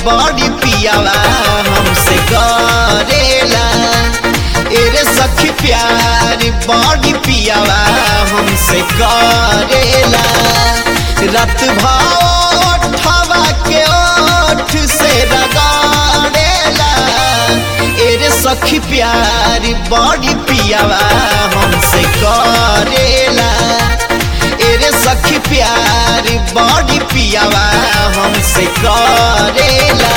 बड़ी पियावा हमसे करेला एरे सखी प्यार बड़ी पियावा हमसे करेला रात भावा के ओठ से रगाड़ेला एरे सखी प्यार बड़ी पियावा हमसे करेला एरे सखी प्यार बड़ी पियावा हमसे करेला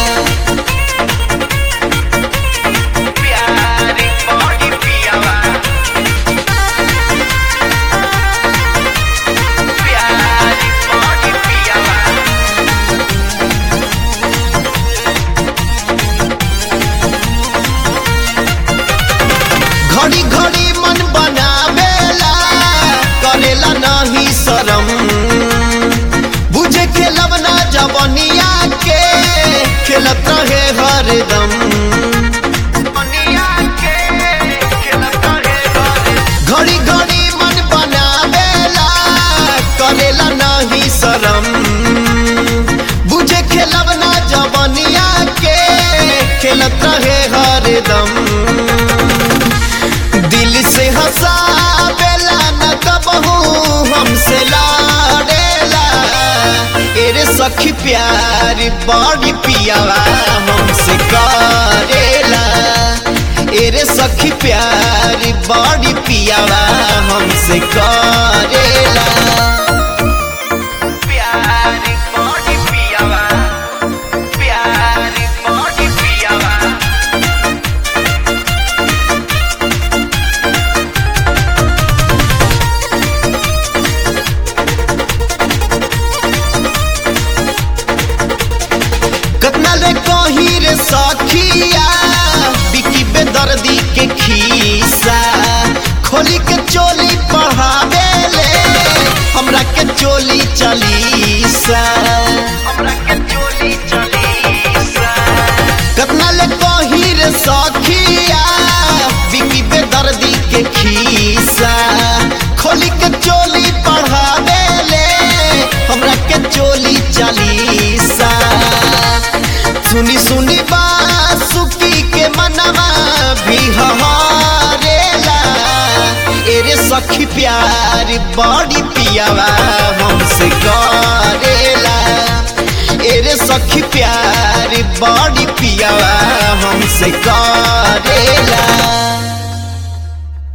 प्यार बड़ी पियावा प्यार बड़ी पियावा घड़ी घड़ी मन बनावेला करेला नहीं शरम बुझे खेलब ना जवनिया के खेलत रहे हरदम घड़ी घड़ी मन बनावेला करेला नहीं शरम बुझे खेलब ना जवनिया के खेलत रहे हरदम दिल से हंसावेला न कबहू हमसे लाडेला एरे सखी प्यार बड़ी पियावा हमसे करेला एरे सखी प्यार बड़ी पियावा हमसे करेला प्यार बड़ी पियावा प्यार बड़ी पियावा कतना ले कही रे सखिया बिकी बेदर्दी के खीसा खोली के चोली पढ़ावे ले हमरा के चोली चलीसा हमरा के चोली चलीसा कतना ले कही रे सखिया बिकी बेदर्दी के खीसा खोली के चोली पढ़ावे ले हमरा के चोली चलीसा सुनी सुनी बासुकी के मनवा भी हमारेला एरे सखी प्यार बड़ी पियावा हमसे करेला एरे सखी प्यार बड़ी पियावा हमसे करेला